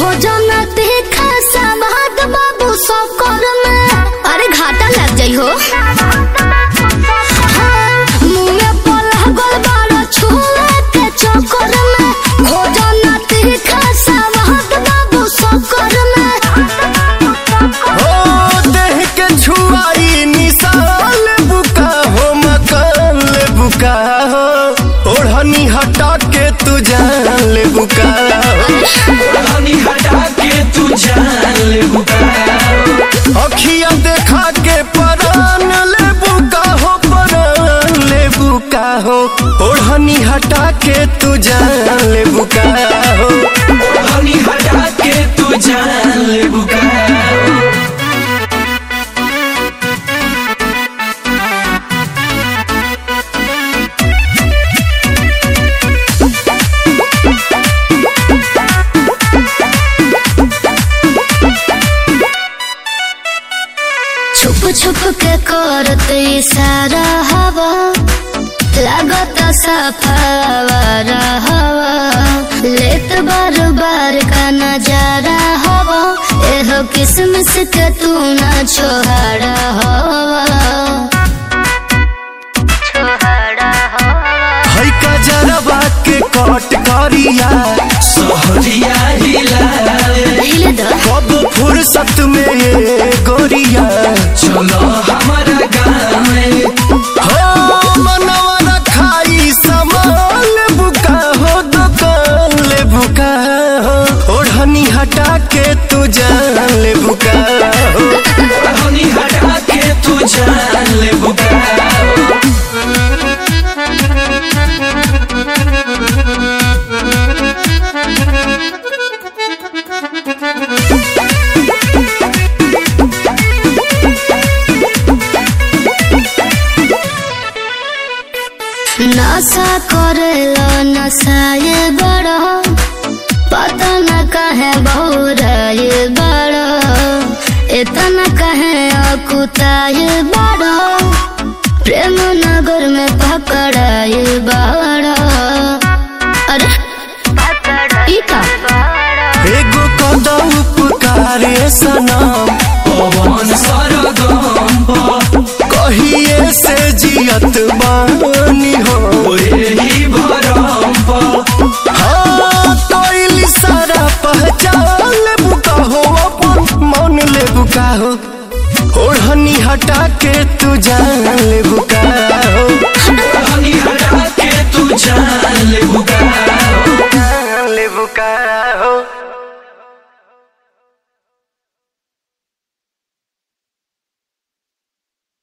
भोजन तीखा सवाद बाबू सकर में अरे घाटा लग जाइ हो हाँ, मुँह में पलह गल बारो छुए के चक्कर में भोजन तीखा सवाद बाबू सकर में हो देह के छुआई निशान बुका हो मकान ले बुका हो ओढ़नी हटा के तू जान ले बुका हो हनी हटा के तू जान ले अखिया देखा के परान ले बुका हो परान ले बुका हो ओढ़नी हटा के तू जान ले बुका हो हनी हटा के तू जान ले छुप छुप के करत इशारा हवा लागत सफावारा हवा लेत बार बार का नजारा हवा एहो किसमिस के तू ना छोहारा हवा छोहारा हवा है का जरबा के कट करिया सहरिया हिलावे हिले दो कब फुर्सत में ये गोरिया चलो हमारा गाँव में हो मनवा रखाई सामान बुका हो दुकान ले बुका हो ओढ़नी हटा के तू जान ले बुका हो हनी हटा के तू जान ले नशा करेला नशाए बड़ा पता न कहे बहुराए बड़ा इतना कहे अकुताए बड़ा प्रेम नगर में पकड़ाए बड़ा अरे ई का एगो कदम उपकारे सनम पवन सरगम कहिए से जियत बानी हो ही भरम हाँ कोई सारा पहचान ले बुका हो अपन मन ले बुका हो ओढ़नी हटा के तू जान ले बुका हो हनी हटा के तू जान ले